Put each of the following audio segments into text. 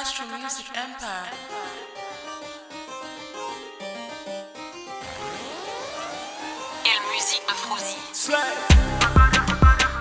Castro Music Empire. Quelle musique de Frozy. Slay.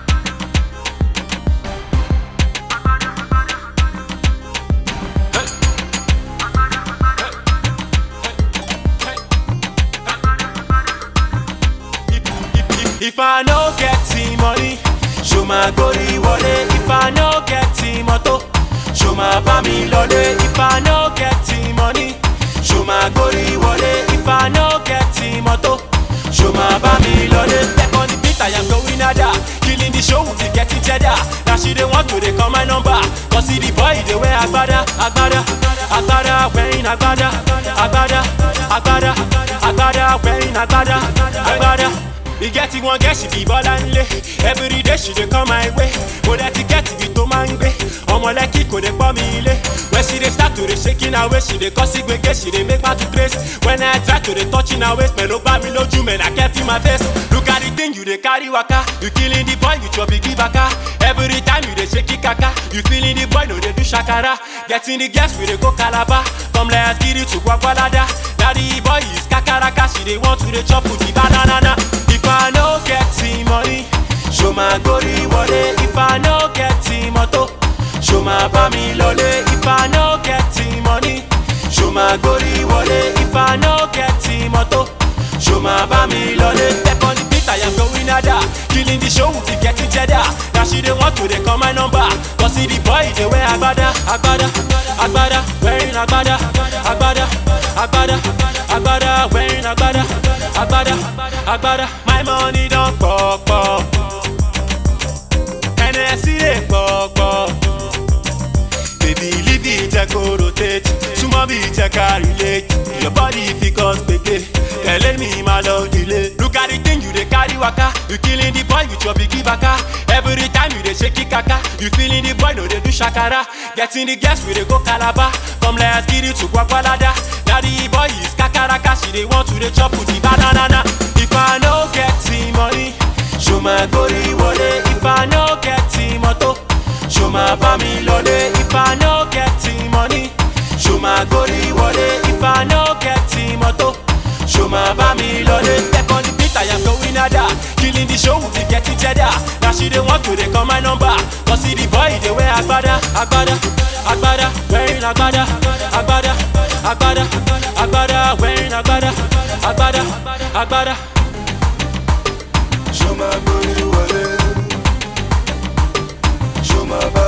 If I no get the money, show my gory wallet. If I no get the moto, show my bami lole. If I no get the money, show my gory wallet. If I no get the moto, show my bami lole. Step on the beat, I am going ada. Killing the show, we getting cheddar. Now she dey want to dey call my number. Cause see the boy, they wear agbada, agbada, agbada, wearing agbada, agbada, agbada, agbada, wearing agbada, agbada. E get one girl she be bọ́lá ńlé everyday she dey come my way mo dẹ̀ ti get ibi tó máa ń gbé ọmọ lẹ́kì kò dé pọ́ mi ilé when she dey start to dey shaking her waist she dey cause gbege she dey make my to trace when I try to dey touching her waist pẹ̀lú bá mi lójú mẹ́ na kẹ́ fi my face look at the thing you dey carry waka you killing the boy with your bigi baka every time you dey shake it kaka you feeling the boy no dey do shakara getting the girls we dey go calabar come let's get it to gwagwalada na the boy is kakaraka she dey want to dey chop with the banana. If I no get the money, show my gory wallet. If I no get the moto, show my bami lole. If I no get the money, show my gory wallet. If I no get the moto, show my bami lole. Step on the beat, I am going ada. Killing the show, we getting cheddar. Now she dey want to dey call my number. Cause see the boy, they wear agbada, agbada, agbada, wearing agbada, agbada, agbada, agbada, wearing agbada, agbada, agbada. My money don pọ̀pọ̀. Hennessy dey pọ̀pọ̀. Baby leave it jẹ́ kó rotate. Súnmọ́ bí jẹ́ ká relate. Your body fit cause gbege. Tẹ̀lé mi máa lọ delay. Look at the thing you dey carry waka. You killing the boy with your bigi baka. Every time you dey shake it kaka. You feeling the boy no dey do shakara. Getting the girls we dey go calabar. Come let's get it to gwagwalada. Na the boy is kakaraka. She dey want to dey chop with the banana. If I no get the money, show my gory wallet. If I no get the moto, show my bami lole. If I no get the money, show my gory wallet. If I no get the moto, show my bami lole. Step on the beat, I am going ada. Killing the show, we getting cheddar. Now she dey want to dey call my number. Cause see the boy, they wear agbada, agbada, agbada, wearing agbada, agbada, agbada, agbada, wearing agbada, agbada, agbada. Show my booty wallet. Show my